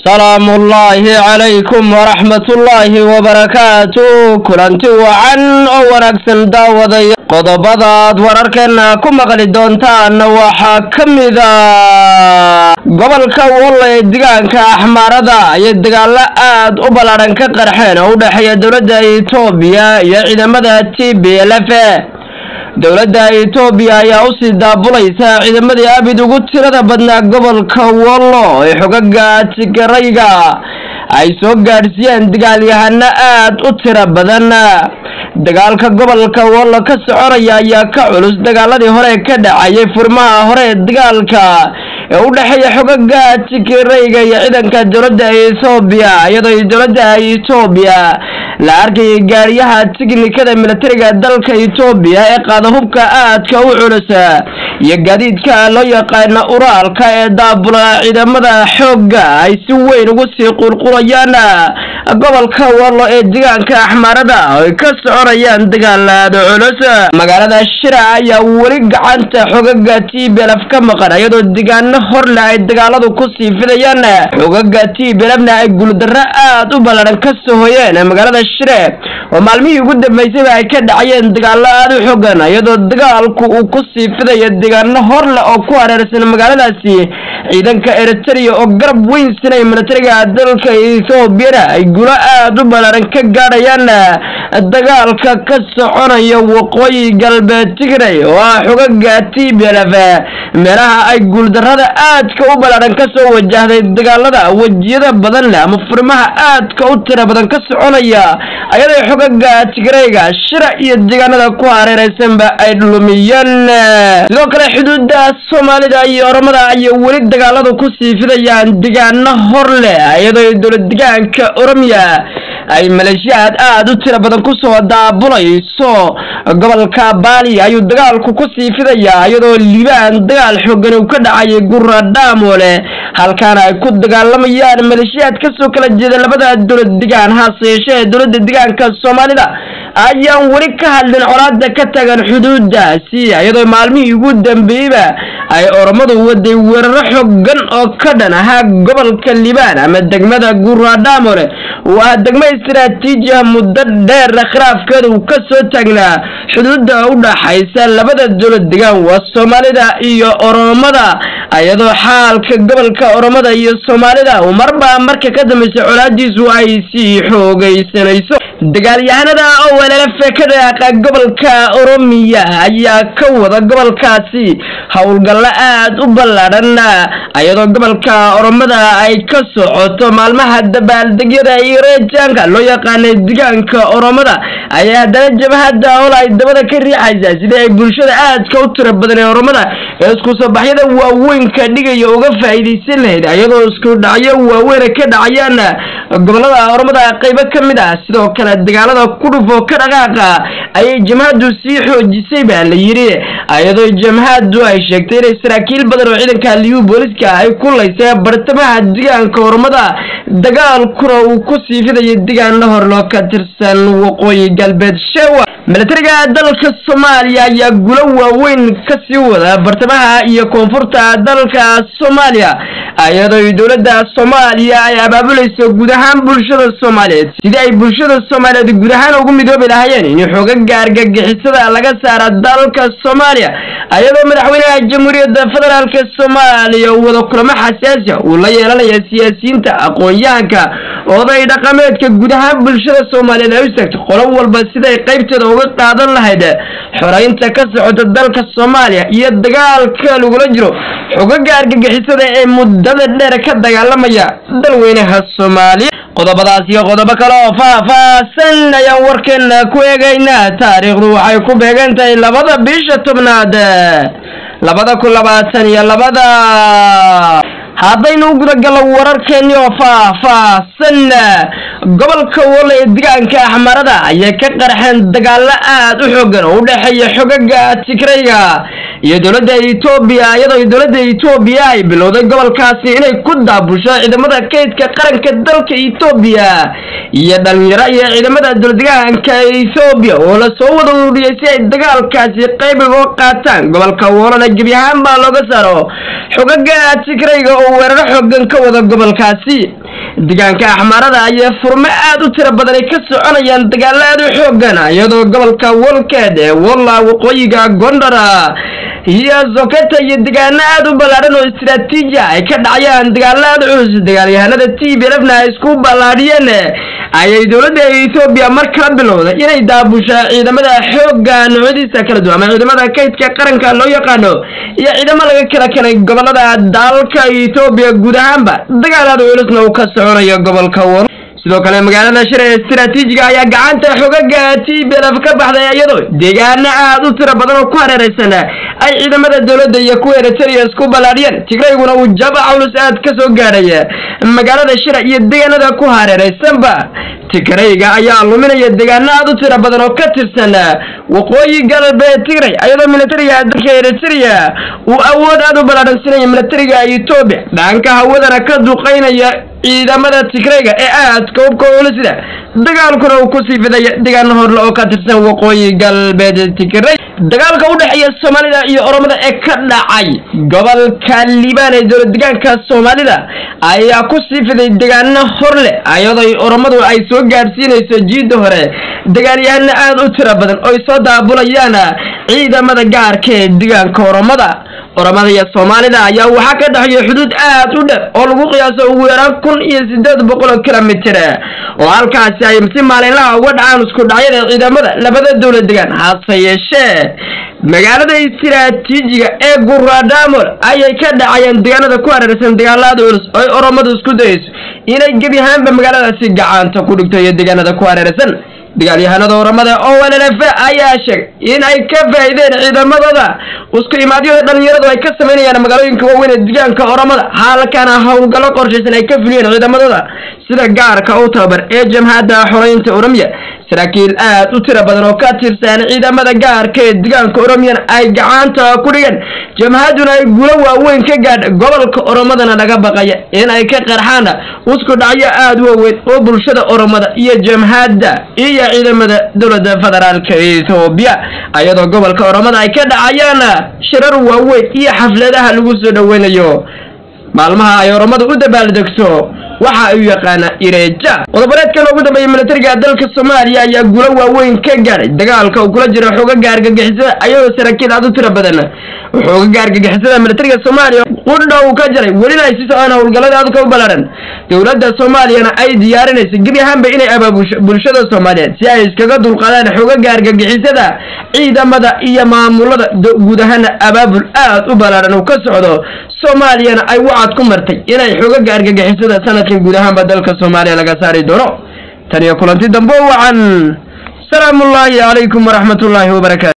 salaamullaahi calaykum waraxmatullaahi wabarakaatu kulanti wacan oo wanaagsan daawadaya qodobadaad wararkeena ku maqli doontaan waxaa ka mida gobolka wolla ee deegaanka axmaarada ayay dagaalo aad u ballaadhan ka qarxeen oo u dhexeeya dowladda etoobiya iyo ciidamada t b l f dowladda etoobiya ayaa usii daabulaysa ciidamadii abid ugu tirada badnaa gobolka wollo ee xogaga tigarayga ay soo gaadhsiiyeen dagaalyahano aad u tiro badan dagaalka gobolka wollo ka soconaya ayaa ka culus dagaaladii hore ka dhacayay furmaha hore ee dagaalka ee u dhexeeya xogaga tigarayga iyo ciidanka dowladda etoobiya iyadoo dowladda etoobiya la arkayay gaariyaha tiknikada militariga dalka etoobiya ee qaada hubka aadka u culus iyo gaadiidka loo yaqaana uraalka ee daabula ciidamada xoogga ay si weyn ugu sii qurqurayaan gobolka wallo ee deegaanka axmaarada ay ka soconayaan dagaalaada culus magaalada shira ayaa weli gacanta xogaga t belf ka maqan iyadoo deegaano horle ay dagaaladu kusii fidayaan xogaga t belfna ay guuldarro aad u ballaran ka soo hoyeen magaalada shire oo maalmihii ugu dambeysayba ay ka dhacayeen dagaalo aad u xogan iyadoo dagaalku uu kusii fidayo deegaano horle oo ku hareersan magaaladaasi ciidanka eritrea oo garab weyn sinay militariga dalka ethoobiana ay gulo aad u ballaaran ka gaadhayaan dagaalka ka soconaya waqooyi galbeed tigray oo ah xogaga t b l f meelaha ay guuldarrada aadka u ballaaran ka soo wajahday dagaalada wejiyada badan leh ama furmaha aadka u tira badan ka soconaya ayadoo xogaga tigrayga shira iyo deegaanada ku hareeraysanba ay lumiyeen sidoo kale xuduuda soomaalida iyo oromada ayay weli dagaaladu kusii fidayaan deegaano hor leh iyadoo dowlad deegaanka oromiya ay maleeshiyaad aad u tiro badan kusoo daabulayso gobolka baali ayuu dagaalku kusii fidayaa iyadoo liibaan dagaal xoogan uu ka dhacayay gura dhaamole halkaana ay ku dagaalamayaan maleeshiyaad kasoo kala jeeda labada dowlad degaan hase yeeshee dowladda deegaanka soomaalida ayaan weli ka hadlin colaada ka tagan xuduudaasi iyadoo maalmihii ugu dambeeyeyba ay oromadu waday weeraro xoogan oo ka dhan ahaa gobolka liibaan ama degmada guradhamole oo ah degmo istaraatiiji ah muddo dheer khilaafkeeda uu ka soo taagnaa xuduudda u dhaxaysa labada dowlad degaan waa soomaalida iyo oromada iyadoo xaalka gobolka oromada iyo soomaalida uu marba marka ka dambaysa colaadiisu ay sii xoogaysanayso dagaalyahanada oo weelalafe ka dhaaqa gobolka oromiya ayaa ka wada gobolkaasi howlgallo aad u ballaadhan iyadoo gobolka oromada ay ka socoto maalmaha dabaaldegyada iyo reejaanka loo yaqaanay deegaanka oromada ayaa haddana jabhadda ol ay dabada ka riixaysaa sidii ay bulshada aadka u tiro badan ee oromada ee isku soo baxyada waaweynka dhigaya uga faa'iidaysan lahayd iyadoo isku dhacyo waaweyna ka dhacayaan gobolada oromada qaybo ka mid ah sidoo kale dagaalada kudhuf oo ka dhaqaaqa ayay jamhaddu sii xoojisay baa la yidhi iyadoo jamhaddu ay sheegtay inay saraakiil badan oo ciidanka liyu booliska ay ku laysay bartamaha deegaanka oromada dagaalkuna uu ku sii fidayo deegaano horloo ka tirsan waqooyi galbeed shewa militariga dalka soomaaliya ayaa gulo waaweyn ka sii wada bartamaha iyo koonfurta dalka soomaaliya iyadoo dowladda soomaaliya ay abaabulayso guud ahaan bulshada soomaaliyeed sidii ay bulshada soomaaliyeed guud ahaan ugu midoobi lahaayeen in xoogaga argagixisada laga saara dalka soomaaliya iyadoo madaxweynaha jamhuuriyadda federaalk soomaaliya uu wada kulamo xasaasiya uu la yeelanaya siyaasiyiinta aqoon-yahanka oday dhaqameedka guud ahaan bulshada soomaaliyeed ay u tagto qolo walba siday qaybteeda uga qaadan lahayd xoreynta ka socota dalka soomaaliya iyo dagaalka lagula jiro xogaga argagixisada ee muddada dheer ka dagaalamaya dalweynaha soomaaliya qodobadaas iyo qodobo kale oo faah-faahsan ayaan warkeena ku eegaynaa taariikhdu waxay ku beegan tahay labada bisha tobnaad labada kun labaatan iyo labada haddaynu u gudagallo wararkeennii oo faah-faahsan gobolka wolle ee deegaanka axmarada ayay ka qarxeen dagaalo aad u xoogan oo u dhexeeya xogaga tigrayga iyo dowladda etoobiya iyadoo dowladda etoobiya ay bilowday gobolkaasi inay ku daabusho ciidamada kaydka qaranka dalka etoobiya iyo dhalinyaro iyo ciidamada dowladdegaanka ethoobiya oo lasoo wada ururiyey si ay dagaalkaasi qayb uga qaataan gobolka woolana gebi ahaan baa looga saaro xogaga tigrayga oo weeraro xoogan ka wada gobolkaasi deegaanka axmaarada ayay furmo aad u tiro badan ay ka soconayaan dagaalo aad u xoogan iyadoo gobolka walkeed ee walla waqooyiga gondara iyo soketa iyo degaano aad u ballaadhan oo istiraatiiji ay ka dhacayaan dagaalo aad culus dagaalyahanada t b lfna ay isku ballaadhiyeen ayay dowladda ethoobiya mar kala bilowday inay daabusha ciidamada xoogga noocyadiisa kala duwan ama ciidamada kaydka qaranka loo yaqaano iyo ciidamo laga kala kenay gobolada dalka ethoobiya guud ahaanba dagaal aad culusna uu ka soconayo gobolka wal sidoo kale magaalada shir ee istiraatiijiga ayaa gacanta xogaga t b lf ka baxday iyadoo deegaano aad u tiro badan oo ku hareeraysan ay ciidamada dowladda iyo kuwa eritrea isku ballaadhiyeen tigrayguna uu jaba culus aad ka soo gaadhay magaalada shira iyo deegaanada ku hareeraysanba tigrayga ayaa luminaya deegaano aad u tiro badan oo ka tirsan waqooyi galbeed tigray iyadoo militariga dalka eritrea uu awood aad u ballaadhansinaya militariga etoobiya dhanka hawadana ka duqaynaya ciidamada tigrayga ee aadka ubka culusida dagaalkuna uu kusii fidaya deegaano horle oo ka tirsan waqooyi galbeed tigray dagaalka u dhexeeya soomaalida iyo oromada ee ka dhacay gobolka liibaan ee dowlad deegaanka soomaalida ayaa kusii fiday deegaano horle iyadoo oromadu ay soo gaadhsiinayso jiidda hore dagaalyahano aad u tiro badan oo ay soo daabulayaan ciidamada gaarka ee deegaanka oromada oromada iyo soomaalida ayaa waxaa ka dhexeeya xuduud aad u dheer oo lagu qiyaaso ugu yaraan kun iyo sideed boqol oo kilomitir oo halkaasi ay si maalinlaha uga dhacaan isku dhacyada ciidamada labada dowlad degaan hase yeeshee magaalada istiraatiijiga ee guradamol ayay ka dhacayaan deegaanada ku hareeraysan dagaalaada culus oo ay oromadu isku dayayso inay gebi ahaanba magaaladaasi gacanta ku dhigto iyo deegaanada ku hareeraysan dagaalyahanada oramada oo llf ayaa sheegay in ay ka faa'iideen ciidamadooda isku imaadyada dhalinyaradu ay ka samaynayaan magaalooyinka waaweyn ee deegaanka oramada halkana howlgallo qorshaysan ay ka fuliyeen ciidamadooda sida gaarka u tababar ee jamhadda xoreynta oromiya saraakiil aad u tiro badan oo ka tirsan ciidamada gaarka ee deegaanka oromiyana ay gacanta ku dhigeen jamhaduna ay gulo waaweyn ka gaadha gobolka oromadana laga baqaya in ay ka qarxaan isku dhacyo aad waaweyn oo bulshada oromada iyo jamhadda iyo ciidamada dowladda federaalka ethoobiya iyadoo gobolka oromada ay ka dhacayaan shirar waaweyn iyo xafladaha lagu soo dhoweynayo maalmaha ay oromadu u dabaaldegto waxa ay u yaqaana ireja qodobareedkan ugu dambeeyay militariga dalka soomaaliya ayaa gulo waaweyn ka gaadhay dagaalka uu kula jiro xoogaga argagixisada ayadoo saraakiil aad u tiro badan xoogaga argagixisada militariga soomaaliya qudha uu ka jaray welina ay si socdaan howlgallada aadka u ballaadhan dowladda soomaaliyana ay diyaarinayso gebi ahaanba inay abaabusho bulshada soomaaliyeed si ay iskaga dulqaadaan xoogaga argagixisada ciidamada iyo maamulada guud ahaana abaabul aad u ballaadhan uu ka socdo soomaaliyana ay wacad ku martay inay xoogaga argagixisada sanadkan guud ahaanba dalka soomaaliya laga saari doono tan iyo kulanti dambe wacan salaamullaahi calaykum waraxmatullaahi wabarakaatu